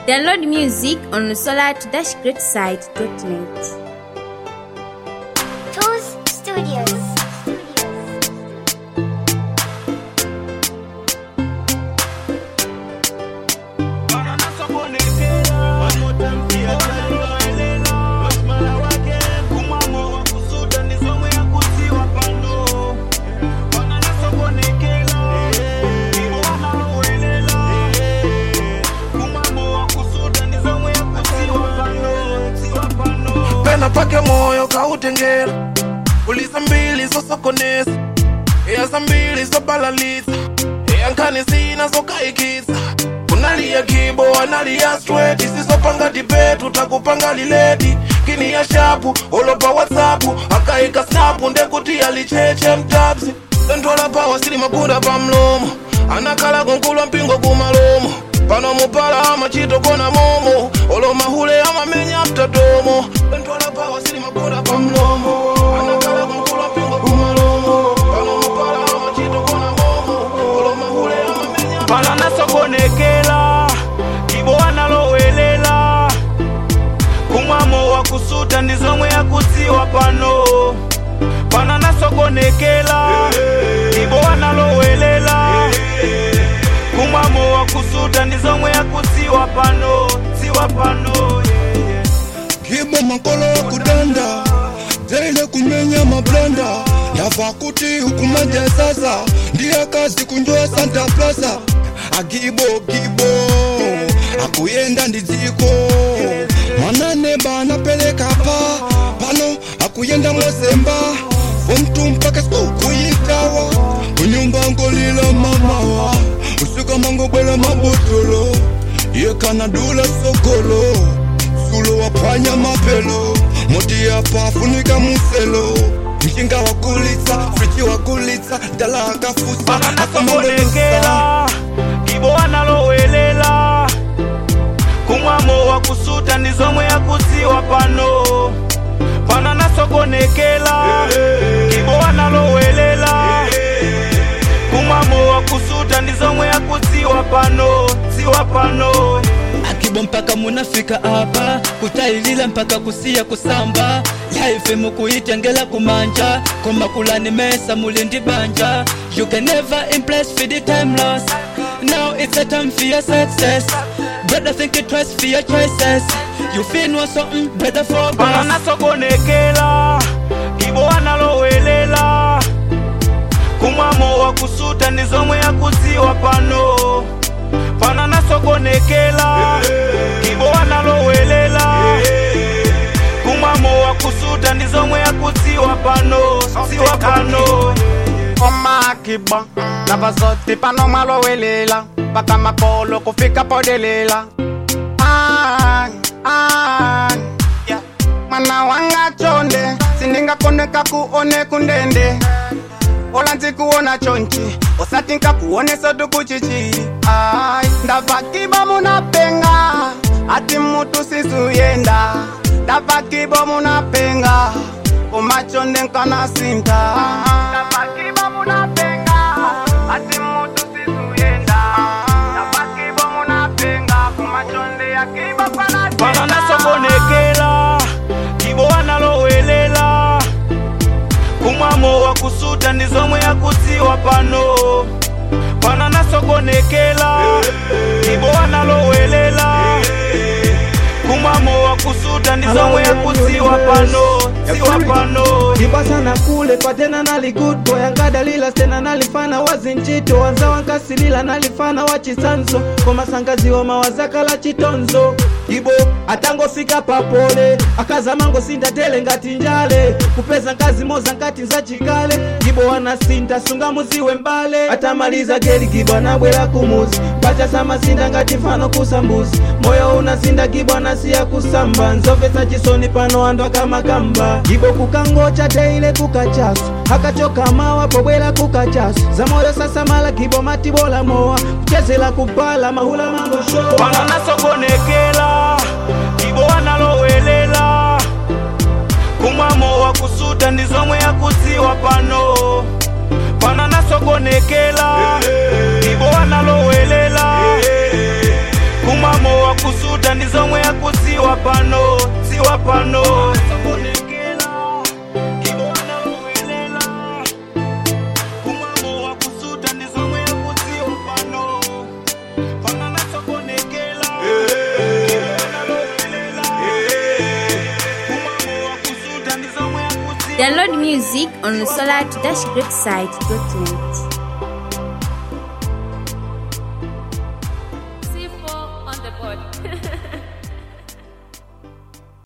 Download music on solar-greatside.net. Tools Studios. pena pake moyo kautengera ulisa mbili zosokonesa eyasa mbili zobalalitsa eyankani zina zokaikitsa kunaliya kibo analiya straight isisopanga dibetu takupanga liledi kini ya shapu olopa whatsapu akaika snapu ndekuti alicheche mtabzi sentwala pawa sili makunda pa mlomo anakala kunkulwa mpingo kumalomo pano mupala amachito kona momo olomahule amamenya mtatomo sentwala pawa sili makunda pa mlomo anakala kunkulwa mpingo kumalomo pano mupala amachito kona momo olomahule amamenya pano nasokonekela ibo wanalowelela kumwamo wa kusuta ndi zomwe yakudziwa pano pano nasokonekela ibo wanalowelela kumwamo wa kusuta ndi zomwe yakudziwa pano dziwa pano yeah, yeah. kibo makolo kudanda jaile kumenya mablanda yava kuti hukumaja sasa ndiye kazi kunjoya santa plaza agibo gibo akuyenda ndi dziko mwanane banapeleka pa pano akuyenda mozemba fomtu mpaka siku kuyitawa kunyumba ngolila mamawa usika mangobwela mabotolo yekanadula sokolo sulo waphwanya mapelo moti yapa funika muselo mjinga wakulitsa friji wakulitsa dala akafusa pano nasokonekela ibo wanalowelela kumwamo wa kusuta ndi zomwe yakudziwa pano pano nasokonekela ibo wanalowelela kumwamo wa kusuta ndi zomwe yakudziwa pano dziwa pano akibo mpaka munafika apa kutayilila mpaka kusiya kusamba laife mukuitengela kumanja komakulani mesa mulindi banja you can never impress for the time loss now it's a time for your success brother think it twice for your choices you feel no something better for pano us nasokonekela ibo wanalowelela kumwamo wa kusuta ndi zomwe yakudziwa pano pano nasokonekela ibo wanalowelela kumwamo wa kusuta ndi zomwe yakudziwa pano dziwa pano omakiba navazoti pano mwalowelela paka makolo kufika podelela Ai, ai, yeah. mwana wanga chonde sindingakoneka kuone kundende ola nzikuona chonchi osati nkakuone sotukuchichi ai ndavakibo munapenga ati mutu sisuyenda ndavakibo munapenga kumachonde nkanasinta ndavakibo munapenga ati mutu sisuyenda ndavakibo munapenga kumachonde yakibo pano nasokonekela ibo wanalowelela kumwamo wa kusuta ndi zomwe yakudziwa pano pano nasokonekela ibo wanalowelela kumwamo wa kusuta ndi zomwe yakudziwa pano dziwa pano ndipasana kule patena nali good boy angadalila stena nalifana wazinchito wanza wankasilila nalifana wachisanzo komasangaziwa mawazakala chitonzo ibo atangofika papole akazamango sindatele ngati njale kupeza nkazi moza nkati nzachikale ibo wanasinta sunga muziwe mbale atamaliza geli gibo anabwera kumuzi pachasamasinda ngati mfano kusambuzi moyo unasinda gibo anasiya kusamba nzomvetsa chisoni pano andu akamakamba ibo kukangocha teile kukachaso akachoka mawa pobwera kukachaso za moyo sasa mala gibo matibola mowa kuchezela kubala mahula mangoshowa pano nasokonekela ibo wanalowelela kumwamo wa kusuta ndi zomwe yakudziwa pano pano nasokonekela ibo wanalowelela kumwamo wa kusuta Download music on solar-greatside.net.